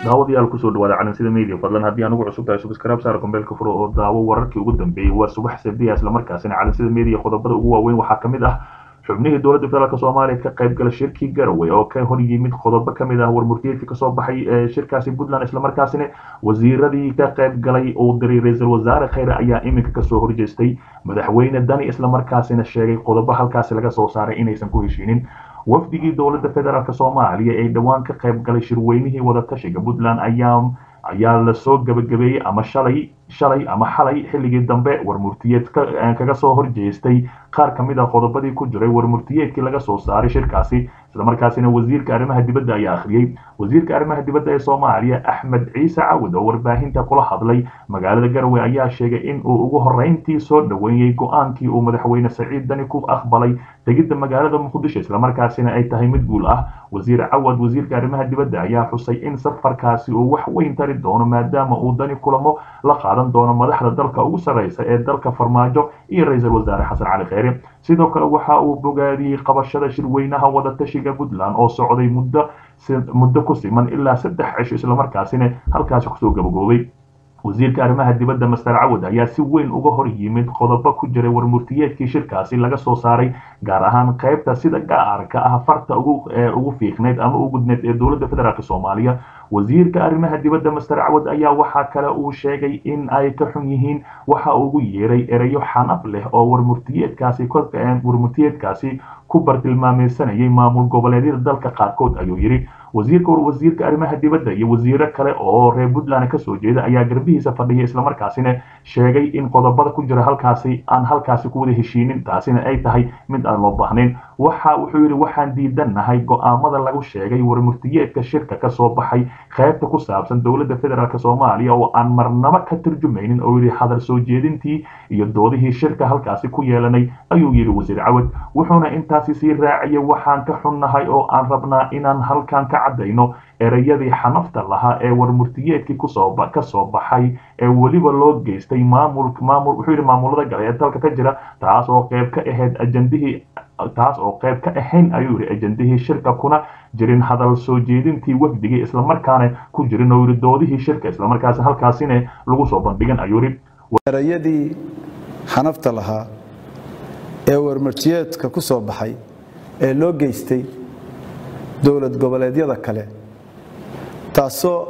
daawadayaal kusoo dhawaada calansida media fadlan haddii anugu cusub tahay subscribe saar kombeelka furo oo daawo wararkii ugu dambeeyey waa subax sabdiya islamarkaasina calansida media qodobada ugu waaweyn waxaa kamid ah xubnihii dowladda federaalk soomaaliya ka qayb gala shirkii garowe oo ka hor yimid qodobo kamid ah warmurtiyeedkii kasoo baxay ee shirkaasi puntland islamarkaasina wasiiradii ka qayb galay uu diray ra-iisul wasaare khayre ayaa iminka kasoo horjeestay madaxweyne dani islamarkaasina sheegay qodobo halkaasi laga soo saaray inaysan ku heshiinin wafdigii dowladda federaalk soomaaliya ee dhowaan ka qayb galay shirweynihii wadatashiga puntland ayaa ayaa lasoo gabagabeeyey ama shalay shalay ama xalay xilligii dambe warmurtiyeed kaga soo horjeestay qaar ka mid a qodobadii ku jiray warmurtiyeedkii laga soo saaray shirkaasi islamarkaasina wasiirka arrimaha dibadda ayaa akhriyey wasiirka arrimaha dibadda ee soomaaliya axmed ciise cawad oo warbaahinta kula hadlay magaalada garowe ayaa sheegay in uu ugu horreyntii soo dhoweeyey go-aankii uu madaxweyne saciid dani ku aqbalay tegidda magaalada muqdisho islamarkaasina ay tahay mid guul ah wasiir cawad wasiirka arrimaha dibadda ayaa xusay in safarkaasi uu wax weyn tari doono maadaama uu dani kulamo la qaadan doono madaxda dalka ugu sarreysa ee dalka farmaajo iyo ra-iisul wasaare xasan cali kheyre sidoo kale waxa uu bogaadiyey qabashada shirweynaha wadatashiga puntland oo socday muddo muddo ku siman ilaa saddex cisho islamarkaasina halkaasi kusoo gabagoobay wasiirka arrimaha dibadda master cawad ayaa si weyn uga hor yimid qodobo ku jiray warmurtiyeedkii shirkaasi laga soo saaray gaar ahaan qaybta sida gaarka ah farta ugu fiiqneyd ama u gudneyd ee dowladda federaalk soomaaliya wasiirka arrimaha dibadda master cawad ayaa waxaa kale uu sheegay in ay ka xun yihiin waxa ugu yeeray ereyo xanaf leh oo warmurtiyeedkaasi warmurtiyeedkaasi ku bartilmaameysanayay maamul goboleedyada dalka qaarkood ayuu yidhi wasiirka wasiirka arrimaha dibadda iyo wasiiro kale oo reer puntland kasoo jeeda ayaa garbihiisa fadhiya islamarkaasina sheegay in qodobada ku jira halkaasi aan halkaasi ku wada heshiinin taasina ay tahay mid aan loo baahnayn waxa wuxuu yidhi waxaan diidannahay go-aamada lagu sheegay warmurtiyeedka shirka kasoo baxay qaybta ku saabsan dowladda federaalk soomaaliya oo aan marnaba ka turjumaynin oo yidhi hadal soo jeedintii iyo doodihii shirka halkaasi ku yeelanay ayuu yidhi wasiir cawad wuxuuna intaasi sii raaciyay waxaan ka xunnahay oo aan rabnaa inaan halkan ka caddayno ereyadii xanafta lahaa ee warmurtiyeedkii kusoo kasoo baxay ee weliba loo geystay maamul maamul wuxuu yidhi maamulada gale ee dalka ka jira taas oo qayb ka ahayd ajandihii taas oo qayb ka ahayn ayuu yidhi ajandihii shirka kuna jirin hadal soo jeedintii wafdigii islamarkaana ku jirin oo yidhi doodihii shirka islamarkaasi halkaasina lagu soo bandhigan ayuu yidhi erayadii xanafta lahaa ee warmurtiyeedka ku soo baxay ee loo geystay dowlad goboleedyada kale taasoo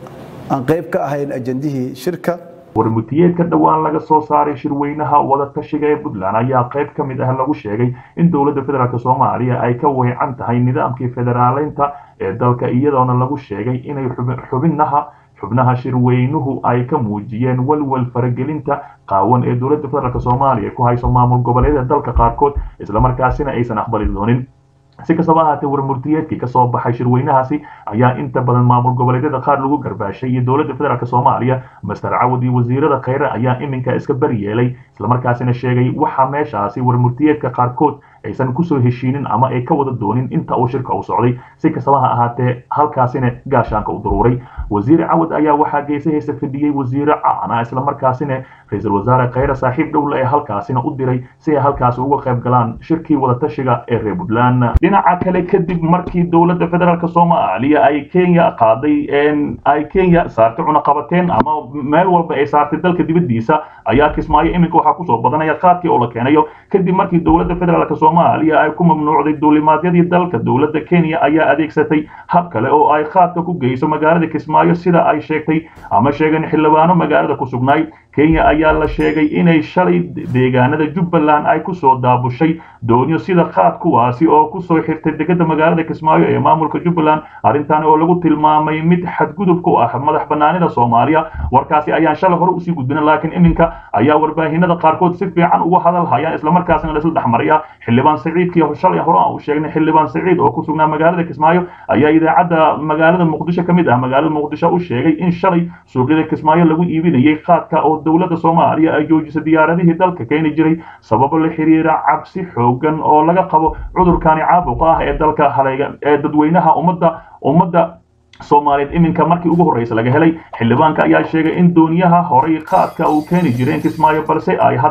aan qayb ka ahayn ajandihii shirka warmurtiyeedka dhowaan laga soo saaray shirweynaha wadatashiga ee puntland ayaa qayb ka mid ah lagu sheegay in dowladda federaalk soomaaliya ay ka weecan tahay nidaamkii federaaleynta ee dalka iyadoona lagu sheegay inay xubinaha xubnaha shirweynuhu ay ka muujiyeen walwal faragelinta qaawan ee dowladda federaalk soomaaliya ku hayso maamul goboleedyada dalka qaarkood islamarkaasina aysan aqbali doonin si kastaba ahaatee warmurtiyeedkii kasoo baxay shirweynahaasi ayaa inta badan maamul goboleedyada qaar lagu garbaashay iyo dowladda federaalk soomaaliya master cawad iyo wasiirada kheyre ayaa iminka iska baryeelay islamarkaasina sheegay waxa meeshaasi warmurtiyeedka qaarkood aysan kusoo heshiinin ama ay ka wada doonin inta uu shirka u socday si kastaba ha ahaatee halkaasina gaashaanka u daruuray wasiir cawad ayaa waxaa geesahaysa fadhiyey wasiire caana islamarkaasina ra-iisul wasaare kheyre saaxiib dhowle ee halkaasina u diray si ay halkaasi uga qayb galaan shirkii wadatashiga ee reer puntland dhinaca kale kadib markii dowladda federaalk soomaaliya ay kenya qaaday ay kenya saartay cunaqabateen ama meel walba ay saartay dalka dibadiisa ayaa kismaayo iminka waxaa kusoo badanaya qaadkii oo la keenayo kadib markii dowladda federaalk soomaaliya ay ku mamnuucday duulimaadyadii dalka dowladda kenya ayaa adeegsatay hab kale oo ay qaadka ku geyso magaalada kismaayo sida ay sheegtay ama sheegeen xildhibaano magaalada ku sugnaay kenya ayaa la sheegay inay shalay deegaanada jubbaland ay kusoo daabushay doonyo sida qaad kuwaasi oo kusoo xirtay degada magaalada kismaayo ee maamulka jubbaland arrintan oo lagu tilmaamay mid xadgudub ku ah madax banaanida soomaaliya warkaasi ayaan shalay hore usii gudbina laakiin iminka ayaa warbaahinada qaarkood si fiican uga hadal hayaan islamarkaasina laisla dhexmaraya xildhibaan saciidkii shalay hore aan u sheegnay xildhibaan saciid oo ku sugnaa magaalada kismaayo ayaa idaacadda magaalada muqdisho ka mid ah magaalada muqdisho u sheegay in shalay suuqyada kismaayo lagu iibinayay qaadka oo dowladda soomaaliya ay joojisay diyaaradihii dalka keeni jiray sababo la xiriira cabsi xoogan oo laga qabo cudurkani caabuqa ah ee dalka halayga ee dadweynaha ummadda ummadda soomaaliyeed iminka markii ugu horreysa laga helay xildhibaanka ayaa sheegay in dooniyaha horay qaadka uu keeni jireen kismaayo balse ay hadda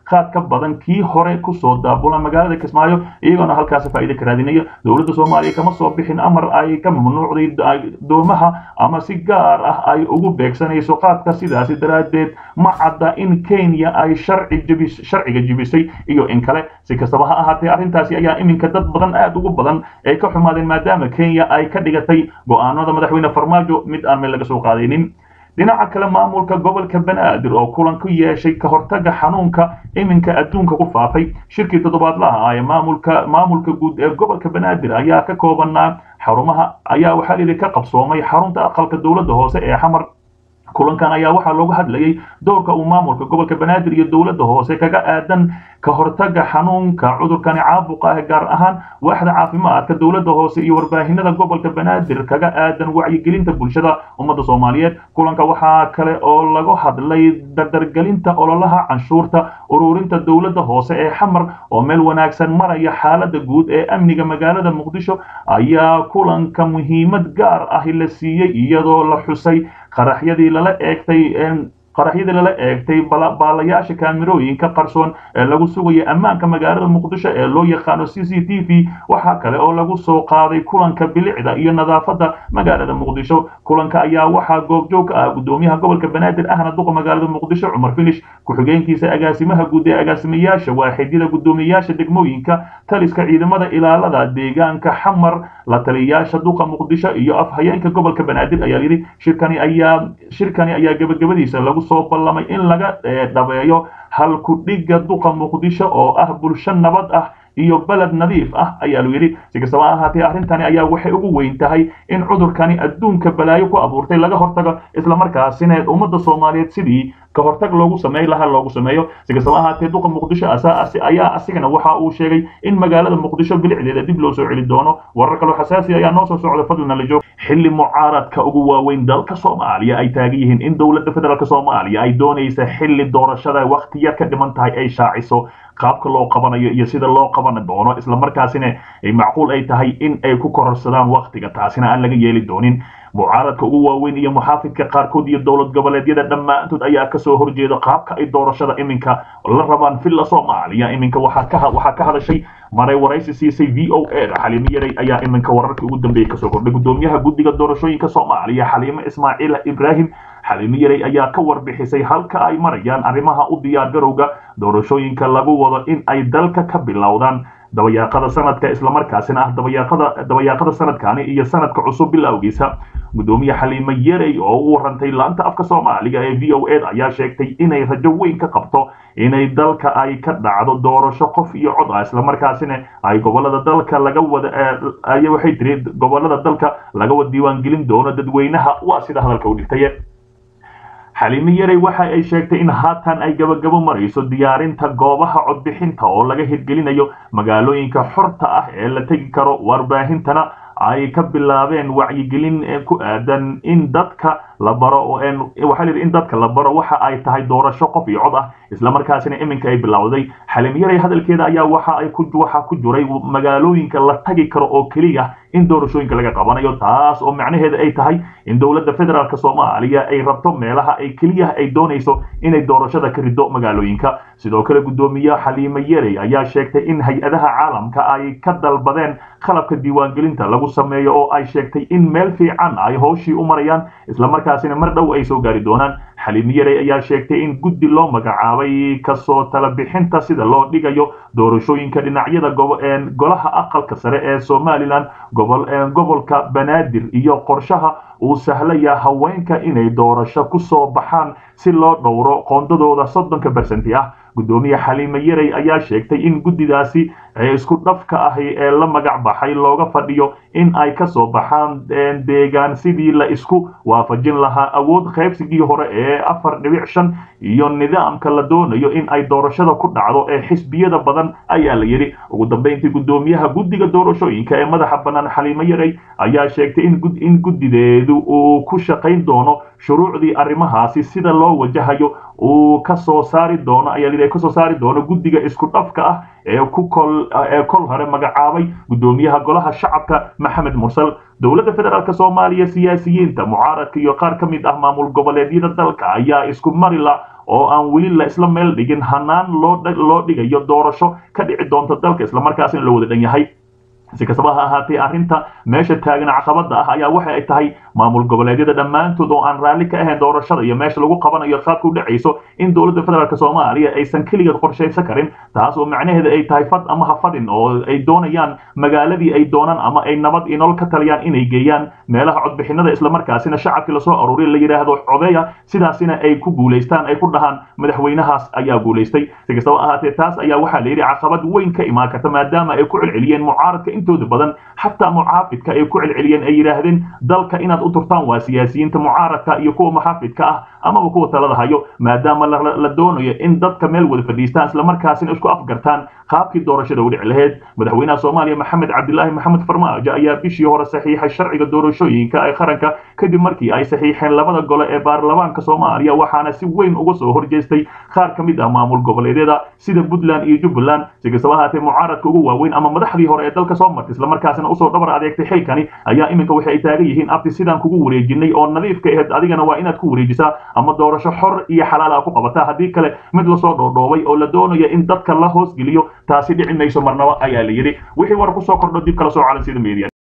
qaad ka badan kii hore kusoo daabula magaalada kismaayo iyagoona halkaasi faa'iida ka raadinaya dowladda soomaaliya kama soo bixin amar ay ka mamnuucday doomaha ama si gaar ah ay ugu beegsanayso qaadka sidaasi daraaddeed ma cadda in kenya ay sharci jebis sharciga jebisay iyo in kale si kastaba ha ahaatee arrintaasi ayaa iminka dad badan aad ugu badan ay ka xumaadeen maadaama kenya ay ka dhigatay go'aanada madaxweyne farmaajo mid aan meel laga soo qaadaynin dhinaca kale maamulka gobolka banaadir oo kulan ku yeeshay ka hortaga xanuunka iminka adduunka ku faafay shirkii toddobaadlaha ah ee maamulka maamulka guud ee gobolka banaadir ayaa ka koobanaa xarumaha ayaa waxaa layidhi ka qabsoomay xarunta aqalka dowladda hoose ee xamar kulankan ayaa waxaa looga hadlayay doorka uu maamulka gobolka banaadir iyo dowladda hoose kaga aadan ka hortaga xanuunka cudurkani caabuqa ah gaar ahaan waaxda caafimaadka dowladda hoose iyo warbaahinada gobolka banaadir kaga aadan wacyigelinta bulshada ummadda soomaaliyeed kulanka waxaa kale oo laga hadlay dardargelinta ololaha canshuurta ururinta dowladda hoose ee xamar oo meel wanaagsan maraya xaalada guud ee amniga magaalada muqdisho ayaa kulanka muhiimad gaar ahi la siiyey iyadoo la xusay qaraxyadii lala eegtay qaraxyadii lala eegtay baalayaasha kaamirooyinka qarsoon ee lagu sugaya ammaanka magaalada muqdisho ee loo yaqaano c c t v waxaa kale oo lagu soo qaaday kulanka bilicda iyo nadaafadda magaalada muqdisho kulanka ayaa waxaa goobjoog ka ah gudoomiyaha gobolka banaadir ahna duqa magaalada muqdisho cumar finish ku-xigeenkiisa agaasimaha guud ee agaasimayaasha waaxidyada gudoomiyayaasha degmooyinka taliska ciidamada ilaalada deegaanka xamar la taliyayaasha duqa muqdisho iyo afhayeenka gobolka banaadir ayaa yidhi shirkani ayaa shirkani ayaa gebagabadiisa lagu soo ballamay in laga dhabeeyo halku dhigga duqa muqdisho oo ah bulsho nabad ah iyo beled nadiif ah ayaa lu yidhi si kastaba ahaatee arrintani ayaa waxay ugu weyn tahay in cudurkani adduunka balaayo ku abuurtay laga hortago islamarkaasina ummadda soomaaliyeed sidii ka hortag loogu sameey lahaa loogu sameeyo si kastaba ahaatee duqa muqdisho ayaa asigana waxa uu sheegay in magaalada muqdisho bilicdeeda dib loo soo celi doono warar kaloo xasaasi ayaa noo soo socda fadlina la joog xilli mucaaradka ugu waaweyn dalka soomaaliya ay taagan yihiin in dowladda federaalk soomaaliya ay doonaysa xilli doorashada wakti yar ka dhiman tahay ay shaaciso qaabka loo qabanayo iyo sida loo qaban doono islamarkaasina macquul ay tahay in ay ku kororsadaan waktiga taasina aan laga yeeli doonin mucaaradka ugu waaweyn iyo muxaafidka qaarkood iyo dowlad goboleedyada dhammaantood ayaa kasoo horjeeda qaabka ay doorashada iminka la rabaan villa soomaaliya iminka waxaa ka hadashay maray waraysi siisay v o a xaliimo yaray ayaa iminka wararkii ugu dambeeyey kasoo kordhay gudoomiyaha guddiga doorashooyinka soomaaliya xaliimo ismaaciil ibraahim xaliimo yaray ayaa ka warbixisay halka ay marayaan arrimaha u diyaar garowga doorashooyinka lagu wado in ay dalka ka bilowdaan dabayaaqada sanadka islamarkaasina ah dabayaaqada dabayaaqada sanadkani iyo sanadka cusub bilowgiisa gudoomiye xaliimo yarey oo u warantay laanta afka soomaaliga ee v o a ayaa sheegtay inay rajo weyn ka qabto inay dalka ay ka dhacdo doorasho qof iyo cod ah islamarkaasina ay gobolada dalka laga wada ay waxay tiri gobolada dalka laga wada diiwaangelin doono dadweynaha waa sida hadalka u dhigtay xaliimo yarey waxa ay sheegtay in haatan ay gabagabo marayso diyaarinta goobaha codbixinta oo laga hirgelinayo magaalooyinka xorta ah ee la tegi karo warbaahintana ay ka bilaabeen wacyigelin ku aadan in dadka la baro waxaa layidhi in dadka la baro waxa ay tahay doorasho qof iyo cod ah islamarkaasina iminka ay bilowday xalim yaray hadalkeeda ayaa waxa ay ku waxa ku jiray magaalooyinka la tagi karo oo keliya in doorashooyinka laga qabanayo taas oo macnaheeda ay tahay in dowladda federaalk soomaaliya ay rabto meelaha ay keliya ay doonayso inay doorashada ka rido magaalooyinka sidoo kale gudoomiye xaliime yarey ayaa sheegtay in hay-adaha caalamka ay ka dalbadeen qalabka diiwaangelinta lagu sameeyo oo ay sheegtay in meel fiican ay howshii u marayaan islamarkaasina mar dhow ay soo gaari doonaan xaliime yarey ayaa sheegtay in guddi loo magacaabay kasoo tala bixinta sida loo dhigayo doorashooyinka dhinacyada golaha aqalka sare ee somalilan gobolka banaadir iyo qorshaha uu sahlaya haweenka inay doorasho ku soo baxaan si loo dhowro qoondadooda soddonka bersenti ah gudoomiye xaliime yarey ayaa sheegtay in guddidaasi isku dhafka ahi ee la magac baxay looga fadhiyo in ay ka soo baxaan deegaan sidii la isku waafajin lahaa awood qaybsigii hore ee afar dhibic shan iyo nidaamka la doonayo in ay doorashada ku dhacdo ee xisbiyada badan ayaa la yidhi ugu dambeyntii gudoomiyaha guddiga doorashooyinka ee madaxa bannaan xaliime yarey ayaa sheegtay in guddideedu uu ku shaqayn doono shuruucdii arrimahaasi sida loo wajahayo uu ka soo saari doono ayaa la ka soo saari doono guddiga isku dhafka ah ee ku kol ee kol hore magacaabay gudoomiyaha golaha shacabka maxamed mursal dowladda federaalk soomaaliya siyaasiyiinta mucaaradka iyo qaar ka mid ah maamul goboleedyada dalka ayaa isku marila oo aan weli la isla meel dhigin hanaan loo dhigayo doorasho ka dhici doonta dalka islamarkaasina la wada dhan yahay si kastaba ha ahaatee arrinta meesha taagan caqabada ah ayaa waxa ay tahay maamul goboleedyada dhammaantood oo aan raalli ka ahayn doorashada iyo meesha lagu qabanayo qaabka u dhacayso in dowladda federaalk soomaaliya aysan keligeed qorshaysan karin taas oo macnaheeda ay tahay fad ama ha fadin oo ay doonayaan magaaladii ay doonaan ama ay nabad iyo nolol ka taliyaan inay geeyaan meelaha codbixinada islamarkaasina shacabkii lasoo aruuriya la yidhaahdo codeya sidaasina ay ku guulaystaan ay ku dhahaan madaxweynahaas ayaa guulaystay si kastaba ahaatee taas ayaa waxaa la yidhi caqabad weyn ka imaan karta maadaama ay ku celceliyeen mucaaradka intooda badan xataa mucaafidka ay ku celceliyeen ay yidhaahdeen dalka inaad u turtaan waa siyaasiyiinta mucaaradka iyo kuwa muxaafidka ah amaba kuwa talada hayo maadaama la doonayo in dadka meel wada fadhiistaan islamarkaasina isku afgartaan qaabkii doorashada u dhici lahayd madaxweynaha soomaaliya maxamed cabdilaahi maxamed farmaajo ayaa bishii hore saxiixay sharciga doorashooyinka ee qaranka kadib markii ay saxiixeen labada gole ee baarlamaanka soomaaliya waxaana si weyn uga soo horjeestay qaar ka mid ah maamul goboleedyada sida puntland iyo jubbaland si kastaba ahaatee mucaaradka ugu waaweyn ama madaxdii hore ee dalka soo martay islamarkaasina usoo dhabar adeegtay xilkani ayaa iminka waxay ay taagan yihiin abti sidaan kugu wareejinay oo nadiifka ahayd adigana waa inaad ku wareejisaa ama doorasho xor iyo xalaal ah ku qabataa haddii kale mid lasoo dhoodhoobay oo la doonayo in dadka la hoosgeliyo taasi dhici mayso marnaba ayaa la yidhi wixii war kusoo kordho dib kala soo calan sida media